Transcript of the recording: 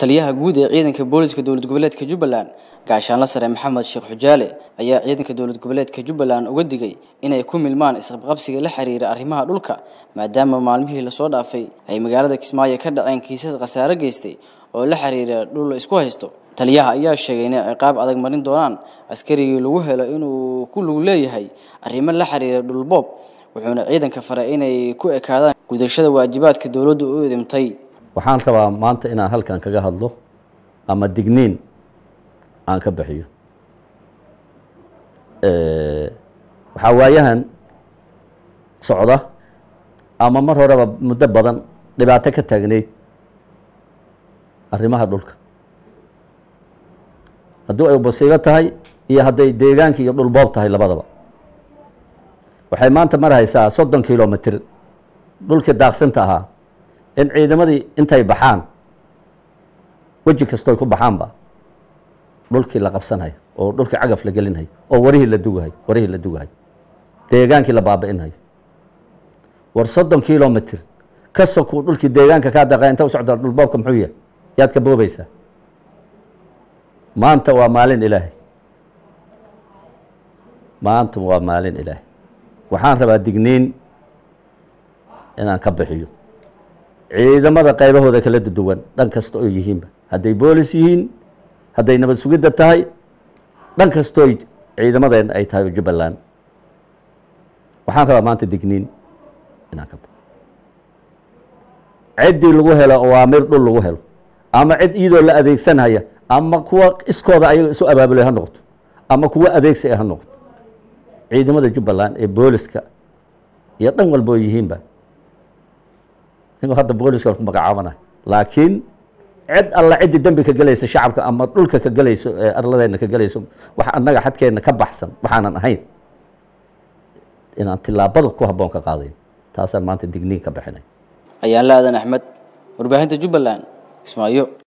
taliyaha guud ee ciidanka booliska dowlad goboleedka jubbaland gaashaanla sare maxamed sheekh xujaale ayaa ciidanka dowlad goboleedka jubbaland uga digay inay ku milmaan isqabqabsiga la xiriira arrimaha dhulka maadaama maalmihii lasoo dhaafay ay magaalada kismaayo ka dhaceen kiisas khasaare geystay oo la xiriira dhul la isku haysto taliyaha ayaa sheegay inay ciqaab adag marin doonaan askarigii lagu helo inuu ku lug leeyahay arrimo la xiriira dhulboob wuxuuna ciidanka faray inay ku ekaadaan gudashada waajibaadka dowladdu u idimtay waxaan rabaa maanta inaan halkan kaga hadlo ama digniin aan ka bixiyo waxaa waayahan socda ama mar horeba muddo badan dhibaato ka taagneyd arrimaha dhulka haddii ay basiibo tahay iyo hadday deegaanka iyo dhulboob tahay labadaba waxay maanta marhaysaa soddon kilomitr dhulkii daaqsinta ahaa in ciidamadii intay baxaan weji kastooy ku baxaanba dhulkii la qabsanhayo oo dhulkii cagaf la gelinhayo oo warihii la dugahayo warihii la dugahayo deegaankii la baabi'inhayo war soddon kilomitr ka sokuu dhulkii deegaanka kaa daqa inta u socdaa dhulboobka muxuu yahay yaad ka boobaysaa maanta waa maalin ilaahay maanta waa maalin ilaahay waxaan rabaa digniin inaan ka bixiyo ciidamada qaybahooda kala duwan dhan kasta oo yihiinba hadday boolis yihiin hadday nabad sugidda tahay dhan kastoo ciidamadeen ay tahay oo jubbaland waxaan rabaa maanta digniin inaan ka baxo ciddii lagu helo awaamir dhul lagu helo ama cid iyadoo la adeegsanhaya ama kuwa iskooda ayaga isu abaabulay ha noqoto ama kuwa adeegsi ha noqoto ciidamada jubbaland ee booliska iyo dhan walba oo yihiinba ninkuu hadda booliska ku magacaabanayo laakiin cid alla ciddii dembi ka gelaysa shacabka ama dhulka ka gelayso ee arladeena ka gelayso wax annaga xadkeenna ka baxsan waxaanan ahayn inaan tilaabada ku habboon ka qaadayo taasaan maanta digniin ka bixinay ayaan la aadan axmed warbaahinta jubbaland kismaayo